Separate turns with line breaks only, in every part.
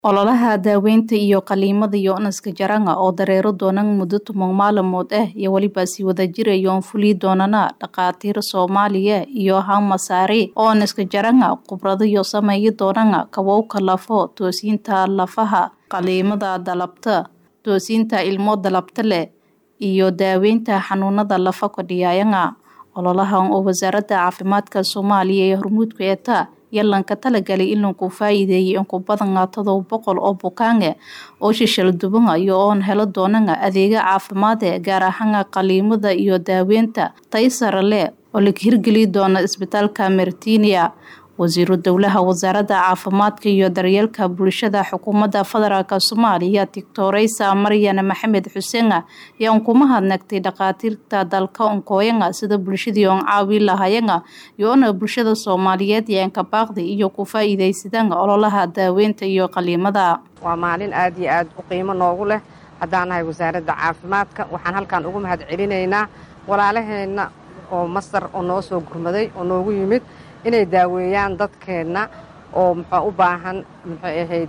Ololaha daaweynta iyo qaliimada Yohanes Jaranga oo dareero doonaan muddo toban maalmood ah iyo weliba sii wada jirayoon fuli doonana dhakhaatiir Soomaaliya iyo Hamasaari Yohanes Jaranga khibrado iyo sameeyi doonana kabowka lafo toosinta lafaha qaliimada dalabta toosinta ilmo dalabta leh iyo daaweynta xanuunada lafa kordhiyayanga ololahan oo wasaaradda caafimaadka Soomaaliya ee hormuudka eeta yalanka talagalay in lagu faa'iideeyo in ku badan todoba boqol oo bukaange oo shishal dubanaya oon helo doonana adeega caafimaad ee gaar ahaan qaliimada iyo daaweynta tay sare leh oo la hirgeli doona isbitaalka Martinia wasiiru dowlaha wasaaradda caafimaadka iyo daryeelka bulshada xukuumadda federaalk Soomaaliya Doctoraysa Maryan Maxamed Xuseen ayaa ku mahadnaqtay dhakhaatiirta dalka onkooyanga sida bulshadii oon caawi lahayanga yoona bulshada Soomaaliyeed yaan ka baaqday iyo ku faa'iideysadaan ololaha daaweynta iyo qaliimada
waa maalin aad iyo aad u qiimo noogu leh haddaan nahay wasaaradda caafimaadka waxaan halkan ugu mahad celinaynaa walaalaheenna oo masar oo noo soo gurmaday oo noogu yimid inay daaweeyaan dadkeenna oo muxuu u baahan muxuu ahayd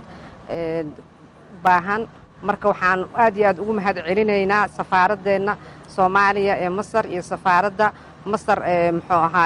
baahan marka waxaan aad iyo aad ugu mahad celinaynaa safaaradeenna soomaaliya ee masar iyo safaaradda masar ee muxuu ahaa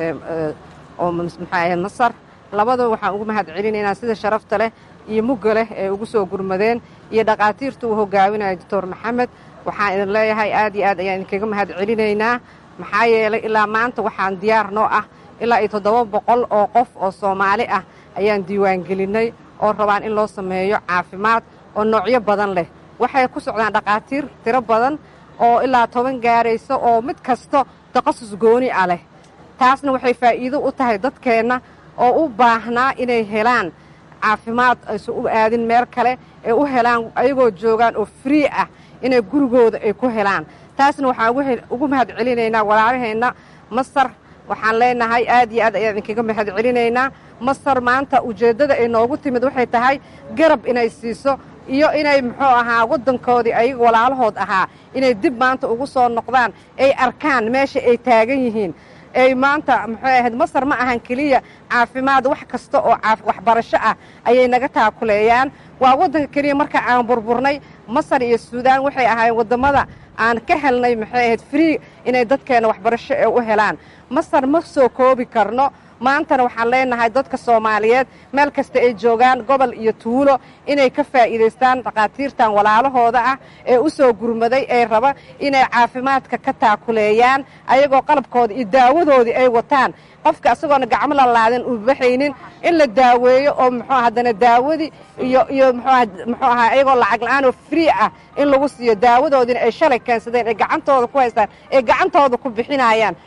oo muxuu ahayd masar labadaba waxaan ugu mahad celinaynaa sida sharafta leh iyo mugga leh ee ugu soo gurmadeen iyo dhakhaatiirta uu hogaaminaya doctor maxamed waxaan idin leeyahay aad iyo aad ayaan idinkaga mahad celinaynaa maxaa yeelay ilaa maanta waxaan diyaar noo ah ilaa iyo toddoba boqol oo qof oo soomaali ah ayaan diiwaangelinnay oo rabaan in loo sameeyo caafimaad oo noocyo badan leh waxay ku socdaan dhakhaatiir tiro badan oo ilaa toban gaaraysa oo mid kasto takhasus gooni ah leh taasna waxay faa'iido u tahay dadkeenna oo u baahnaa inay helaan caafimaad aysan u aadin meel kale ee u helaan ayagoo joogaan oo free ah inay gurigooda ay ku helaan taasna waxaan ugu mahad celinaynaa walaalaheenna masar waxaan leenahay aad iyo aad ayaan idinkaga mahad celinaynaa masar maanta ujeeddada ay noogu timid waxay tahay garab inay siiso iyo inay muxuu ahaa waddankoodii ayaga walaalahood ahaa inay dib maanta ugu soo noqdaan ay arkaan meesha ay taagan yihiin ay maanta muxuu ahayd masar ma ahan keliya caafimaad wax kasta oo waxbarasho ah ayay naga taakuleeyaan waa waddanka keliya marka aan burburnay masar iyo suudaan waxay ahaayeen waddamada aan ka helnay maxay ahayd free inay dadkeena waxbarasho ee u helaan masar ma soo koobi karno maantana waxaan leenahay dadka soomaaliyeed meel kasta ay joogaan gobol iyo tuulo inay ka faa'iidaystaan dhakhaatiirtan walaalahooda ah ee u soo gurmaday ee raba inay caafimaadka ka taakuleeyaan ayagoo qalabkooda iyo daawadoodii ay wataan qofka asagoona gacmo la laadin u baxaynin in la daaweeyo oo muxuu haddana daawadii iyo iyo muxuu ahaa ayagoo lacag la-aan oo free ah in lagu siiyo daawadoodiina ay shalay keensadeen ay gacantooda ku haystaan ay gacantooda ku bixinayaan